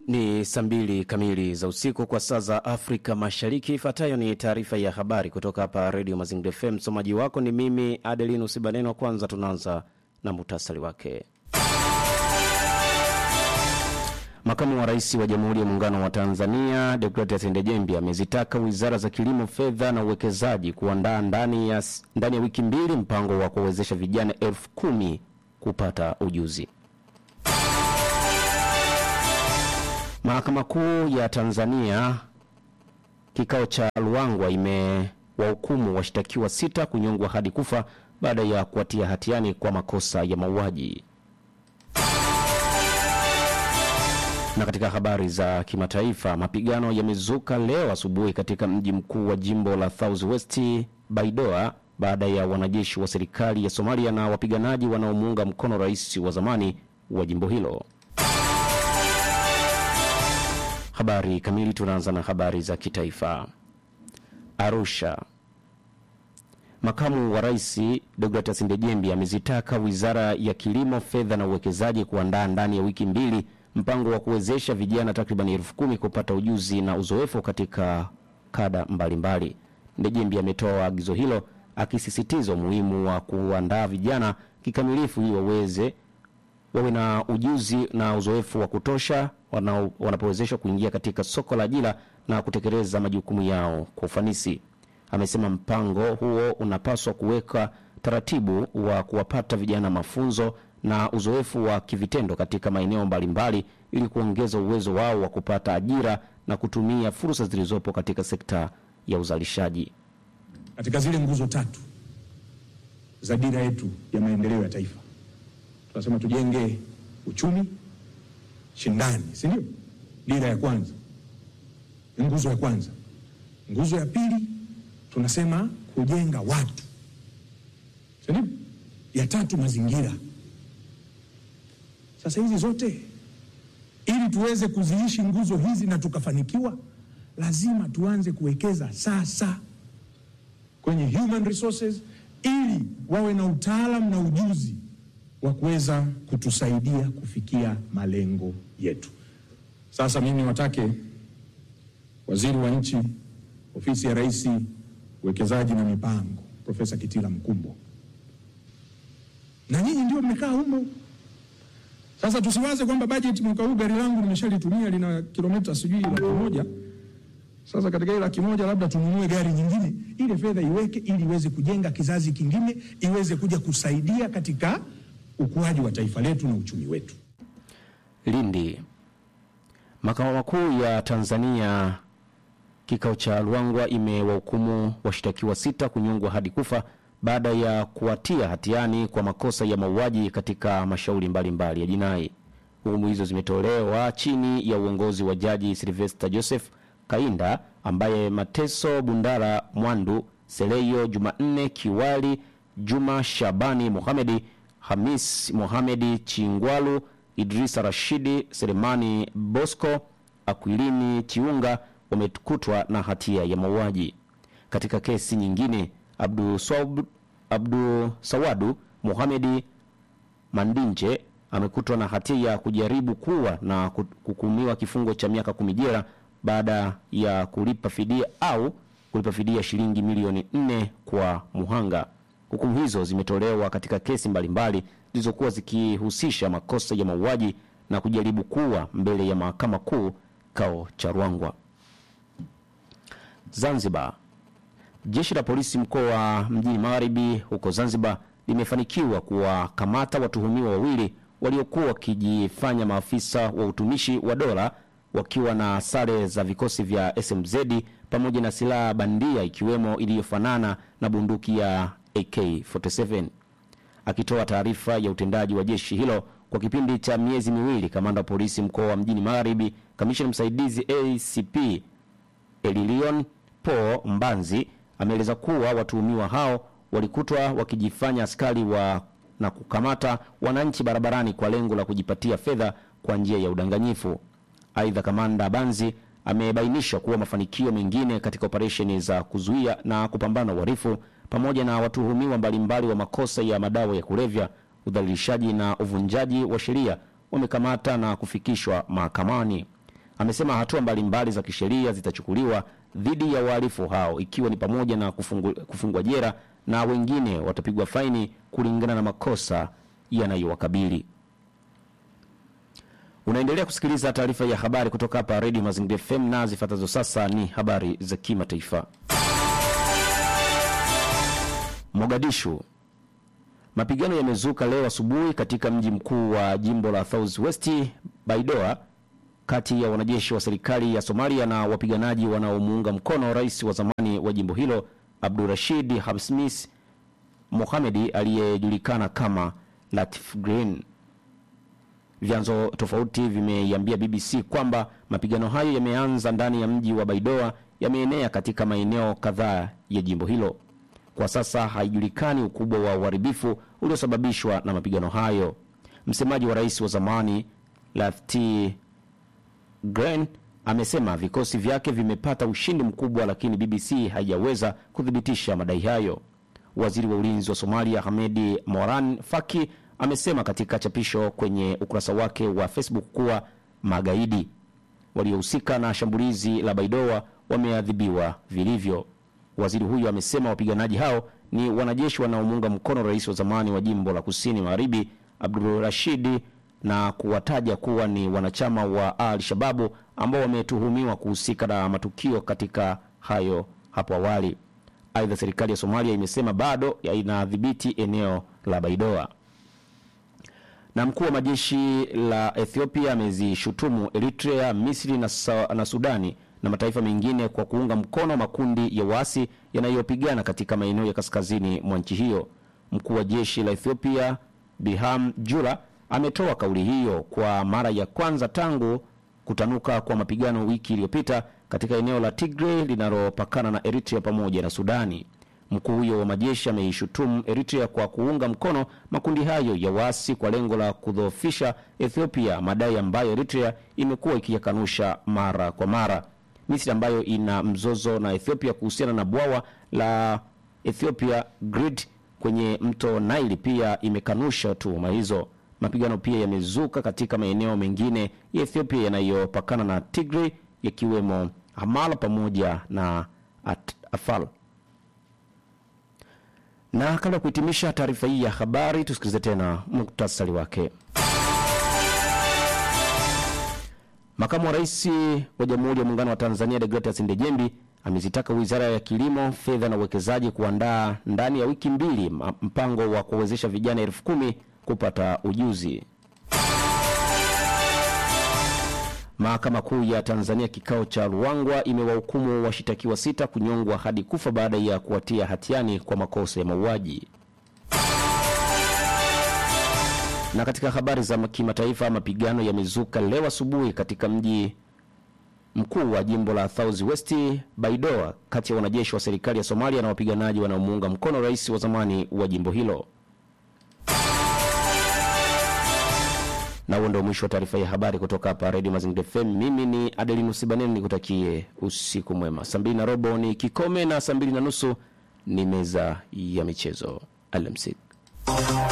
Ni saa mbili kamili za usiku kwa saa za Afrika Mashariki. Ifuatayo ni taarifa ya habari kutoka hapa Redio Mazingira FM. Msomaji wako ni mimi Adelino Sibaneno. Kwanza tunaanza na muhtasari wake. Makamu wa Rais wa Jamhuri ya Muungano wa Tanzania Deogratias Ndejembi amezitaka wizara za kilimo, fedha na uwekezaji kuandaa ndani ya, ndani ya wiki mbili mpango wa kuwawezesha vijana elfu kumi kupata ujuzi. Mahakama Kuu ya Tanzania kikao cha Luangwa imewahukumu washtakiwa sita kunyongwa hadi kufa baada ya kuwatia hatiani kwa makosa ya mauaji. Na katika habari za kimataifa, mapigano yamezuka leo asubuhi katika mji mkuu wa jimbo la South West Baidoa baada ya wanajeshi wa serikali ya Somalia na wapiganaji wanaomuunga mkono rais wa zamani wa jimbo hilo. Habari kamili, tunaanza na habari za kitaifa. Arusha. Makamu wa Rais Deogratias Ndejembi amezitaka Wizara ya Kilimo, Fedha na Uwekezaji kuandaa ndani ya wiki mbili mpango wa kuwezesha vijana takriban elfu kumi kupata ujuzi na uzoefu katika kada mbalimbali. Ndejembi ametoa agizo hilo akisisitiza umuhimu wa kuandaa vijana kikamilifu ili waweze wawe na ujuzi na uzoefu wa kutosha wanapowezeshwa kuingia katika soko la ajira na kutekeleza majukumu yao kwa ufanisi. Amesema mpango huo unapaswa kuweka taratibu wa kuwapata vijana mafunzo na uzoefu wa kivitendo katika maeneo mbalimbali ili kuongeza uwezo wao wa kupata ajira na kutumia fursa zilizopo katika sekta ya uzalishaji. Katika zile nguzo tatu za dira yetu ya maendeleo ya taifa tunasema tujenge uchumi shindani, si ndio? Dira ya kwanza, nguzo ya kwanza. Nguzo ya pili tunasema kujenga watu, si ndio? Ya tatu mazingira. Sasa hizi zote ili tuweze kuziishi nguzo hizi na tukafanikiwa, lazima tuanze kuwekeza sasa kwenye human resources, ili wawe na utaalamu na ujuzi wa kuweza kutusaidia kufikia malengo yetu. Sasa mimi niwatake waziri wa nchi, ofisi ya Rais, uwekezaji na mipango, Profesa Kitila Mkumbo, na nyinyi ndio mmekaa humo. Sasa tusiwaze kwamba bajeti mwaka huu gari langu nimeshalitumia lina kilomita sijui laki moja. Sasa katika ile laki moja labda tununue gari nyingine, ile fedha iweke ili iweze kujenga kizazi kingine, iweze kuja kusaidia katika ukuaji wa taifa letu na uchumi wetu. Lindi. Makao makuu ya Tanzania kikao cha Luangwa imewahukumu washtakiwa sita kunyongwa hadi kufa baada ya kuwatia hatiani kwa makosa ya mauaji katika mashauri mbalimbali ya jinai. Hukumu hizo zimetolewa chini ya uongozi wa Jaji Sylvester Joseph Kainda ambaye Mateso Bundara Mwandu, Seleyo Jumanne Kiwali, Juma Shabani Mohamedi Hamis Mohamedi Chingwalu, Idrisa Rashidi, Selemani Bosco, Akwilini Chiunga wamekutwa na hatia ya mauaji. Katika kesi nyingine, Abdu, Swab, Abdu Sawadu Mohamedi Mandinje amekutwa na hatia ya kujaribu kuwa na kuhukumiwa kifungo cha miaka kumi jela baada ya kulipa fidia au kulipa fidia shilingi milioni nne kwa muhanga. Hukumu hizo zimetolewa katika kesi mbalimbali zilizokuwa zikihusisha makosa ya mauaji na kujaribu kuwa mbele ya mahakama kuu kao cha Ruangwa. Zanzibar. Jeshi la polisi mkoa wa mjini Magharibi huko Zanzibar limefanikiwa kuwakamata watuhumiwa wawili waliokuwa wakijifanya maafisa wa utumishi wa dola wakiwa na sare za vikosi vya SMZ pamoja na silaha bandia ikiwemo iliyofanana na bunduki ya AK47. Akitoa taarifa ya utendaji wa jeshi hilo kwa kipindi cha miezi miwili, kamanda wa polisi mkoa wa mjini Magharibi, kamishna msaidizi ACP Elilion Po Mbanzi ameeleza kuwa watuhumiwa hao walikutwa wakijifanya askari wa na kukamata wananchi barabarani kwa lengo la kujipatia fedha kwa njia ya udanganyifu. Aidha, kamanda Banzi amebainisha kuwa mafanikio mengine katika operesheni za kuzuia na kupambana na uhalifu pamoja na watuhumiwa mbalimbali wa makosa ya madawa ya kulevya, udhalilishaji na uvunjaji wa sheria wamekamata na kufikishwa mahakamani. amesema hatua mbalimbali za kisheria zitachukuliwa dhidi ya wahalifu hao ikiwa ni pamoja na kufungu, kufungwa jera na wengine watapigwa faini kulingana na makosa yanayowakabili. Unaendelea kusikiliza taarifa ya habari kutoka hapa Radio Mazingira FM na zifuatazo sasa ni habari za kimataifa. Mogadishu. Mapigano yamezuka leo asubuhi katika mji mkuu wa jimbo la South West Baidoa kati ya wanajeshi wa serikali ya Somalia na wapiganaji wanaomuunga mkono rais wa zamani wa jimbo hilo Abdurashid Hamsmis Mohamedi aliyejulikana kama Latif Green. Vyanzo tofauti vimeiambia BBC kwamba mapigano hayo yameanza ndani ya mji wa Baidoa, yameenea katika maeneo kadhaa ya jimbo hilo. Kwa sasa haijulikani ukubwa wa uharibifu uliosababishwa na mapigano hayo. Msemaji wa rais wa zamani Lafti Green amesema vikosi vyake vimepata ushindi mkubwa, lakini BBC haijaweza kuthibitisha madai hayo. Waziri wa ulinzi wa Somalia Hamedi Moran Faki amesema katika chapisho kwenye ukurasa wake wa Facebook kuwa magaidi waliohusika na shambulizi la Baidoa wameadhibiwa vilivyo. Waziri huyo amesema wapiganaji hao ni wanajeshi wanaomuunga mkono rais wa zamani wa jimbo la kusini magharibi Abdul Rashidi na kuwataja kuwa ni wanachama wa Al Shababu ambao wametuhumiwa kuhusika na matukio katika hayo hapo awali. Aidha, serikali ya Somalia imesema bado inadhibiti eneo la Baidoa. Na mkuu wa majeshi la Ethiopia amezishutumu Eritrea, Misri na, sa, na Sudani na mataifa mengine kwa kuunga mkono makundi ya waasi yanayopigana katika maeneo ya kaskazini mwa nchi hiyo. Mkuu wa jeshi la Ethiopia Biham Jura ametoa kauli hiyo kwa mara ya kwanza tangu kutanuka kwa mapigano wiki iliyopita katika eneo la Tigray linalopakana na Eritrea pamoja na Sudani. Mkuu huyo wa majeshi ameishutumu Eritrea kwa kuunga mkono makundi hayo ya waasi kwa lengo la kudhoofisha Ethiopia, madai ambayo Eritrea imekuwa ikiyakanusha mara kwa mara. Misri ambayo ina mzozo na Ethiopia kuhusiana na bwawa la Ethiopia Grid kwenye mto Nile pia imekanusha tuhuma hizo. Mapigano pia yamezuka katika maeneo mengine ya Ethiopia yanayopakana na Tigray yakiwemo Hamala pamoja na At Afal. Na kabla ya kuhitimisha taarifa hii ya habari, tusikilize tena muktasari wake. Makamu wa Rais wa Jamhuri ya Muungano wa Tanzania Deogratias Ndejembi amezitaka Wizara ya Kilimo, Fedha na Uwekezaji kuandaa ndani ya wiki mbili mpango wa kuwezesha vijana elfu kumi kupata ujuzi. Mahakama Kuu ya Tanzania kikao cha Ruangwa imewahukumu washitakiwa sita kunyongwa hadi kufa baada ya kuwatia hatiani kwa makosa ya mauaji. Na katika habari za kimataifa, mapigano yamezuka leo asubuhi katika mji mkuu wa jimbo la South West Baidoa, kati ya wanajeshi wa serikali ya Somalia na wapiganaji wanaomuunga mkono rais wa zamani wa jimbo hilo. Na huo ndio mwisho wa taarifa ya habari kutoka hapa Radio Mazingira FM. Mimi ni Adelinus Baneni, nikutakie usiku mwema. Saa mbili na robo ni kikome na saa mbili na nusu ni meza ya michezo. Alamsik.